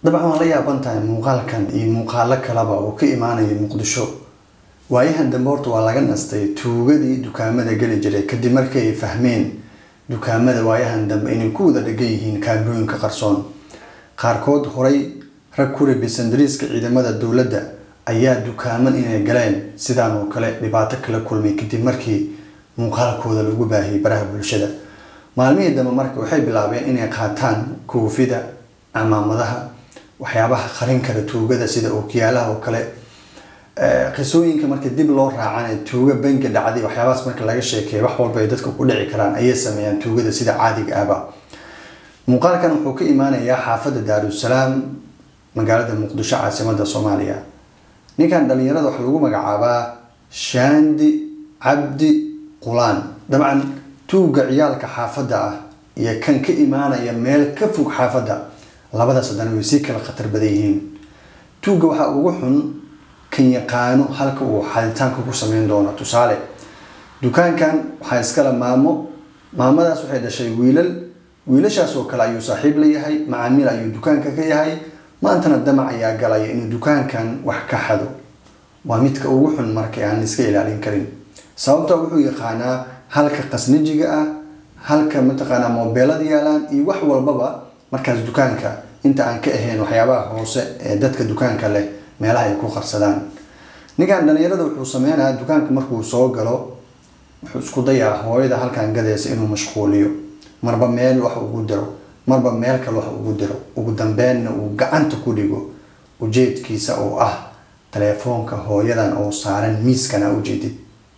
dabcan waan la yaaban tahay muuqaalkan iyo muuqaalo kaleba oo ka imaanaya muqdisho waayahan dambe horta waa laga nastay tuugadii dukaamada geli jiray kadib markii ay fahmeen dukaamada waayahan dambe inay ku wada dhegan yihiin kaamirooyinka qarsoon qaarkood horay rag ku rabisan dariiska ciidamada dowladda ayaa dukaaman inay galeen sidaan oo kale dhibaato kala kulmay kadib markii muuqaalkooda lagu baahiyay baraha bulshada maalmihii dambe marka waxay bilaabeen inay qaataan koofida camaamadaha waxyaabaha qarin kara tuugada sida ookiyaalaha oo kale qisooyinka marka dib loo raacana tuuga bangi dhacday waxyaabahaas marka laga sheekeeya wax walba ay dadka ku dhici karaan ayay sameeyaan tuugada sida caadiga ahba muuqaalkan wuxuu ka imaanayaa xaafadda daarusalaam magaalada muqdisho caasimada soomaaliya ninkan dhalinyarada waxaa lagu magacaabaa shaandi cabdi qulaan dabcan tuuga ciyaalka xaafadda ah iyo kan ka imaanaya meel ka fog xaafadda labadaas haddana way sii kala khatar badan yihiin tuuga waxaa ugu xun kan yaqaano halka uu xaditaanka ku sameyn doono tusaale dukaankan waxaa iskale maamo maamadaas waxay dhashay wiilal wiilashaas oo kale ayuu saaxiib la yahay macaamiil ayuu dukaanka ka yahay maantana damac ayaa galaya inuu dukaankan wax ka xado waa midka ugu xun marka aan iska ilaalin karin sababta wuxuu yaqaanaa halka qasnajiga ah halka mataqaanaa moobeelada yaalaan iyo wax walbaba markaas dukaanka inta aan ka ahayn waxyaabaha hoose ee dadka dukaanka leh meelaha ay ku qarsadaan ninkan dhalinyarada wuxuu sameynayaa dukaanka markuu soo galo wuxuu isku dayaa hooyada halkan gadaysa inuu mashquuliyo marba meel wax ugu diro marba meel kale wax ugu diro ugu dambeenna uu gacanta ku dhigo ujeedkiisa oo ah teleefoonka hooyadan oo saaran miiskan a ujeedid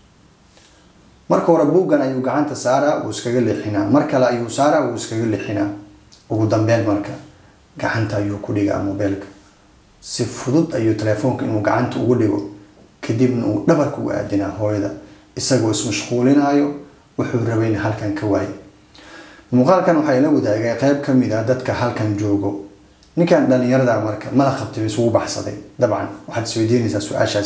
marka hore buuggan ayuu gacanta saaraa wuu iskaga leexinaa mar kale ayuu saaraa wuu iskaga leexinaa ugu dambeyn marka gacanta ayuu ku dhigaa mobeelka si fudud ayuu teleefoonka inuu gacanta ugu dhigo kadibna uu dhabarka ugu aadinaa hooyada isagoo ismashquulinaayo wuxuu rabayna halkan ka waaye muuqaalkan waxaa ila wadaagay qeyb ka mid a dadka halkan joogo ninkan dhalinyarada marka mala qabtay isugu baxsaday dabcan waxaad isweydiinaysaa su-aashaas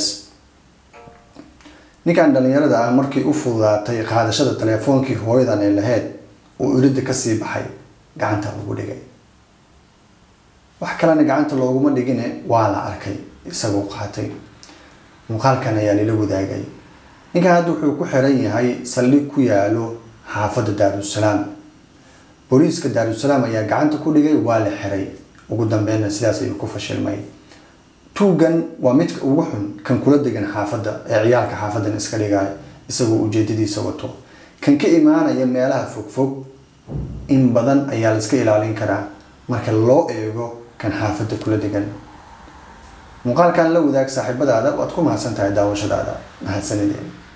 ninkan dhalinyarada ah markii u fududaatay qaadashada teleefoonkii hooyadan ay lahayd uu iridda kasii baxay gacanta lagu dhigay wax kalena gacanta looguma dhigine waa la arkay isagoo qaatay muuqaalkan ayaa lila wadaagay ninkan hadda wuxuu ku xiran yahay saldhig ku yaalo xaafadda daarusalaam booliiska daarusalaam ayaa gacanta ku dhigay waa la xiray ugu dambeynna sidaas ayuu ku fashilmay tuugan waa midka ugu xun kan kula degan xaafadda ee ciyaalka xaafadan iska dhigaya isagoo ujeedadiisa wato kan ka imaanaya meelaha fogfog in badan ayaa la iska ilaalin karaa marka loo eego kan xaafadda kula degan muuqaalkan la wadaag saaxiibadaada waad ku mahadsan tahay daawashadaada mahadsanideen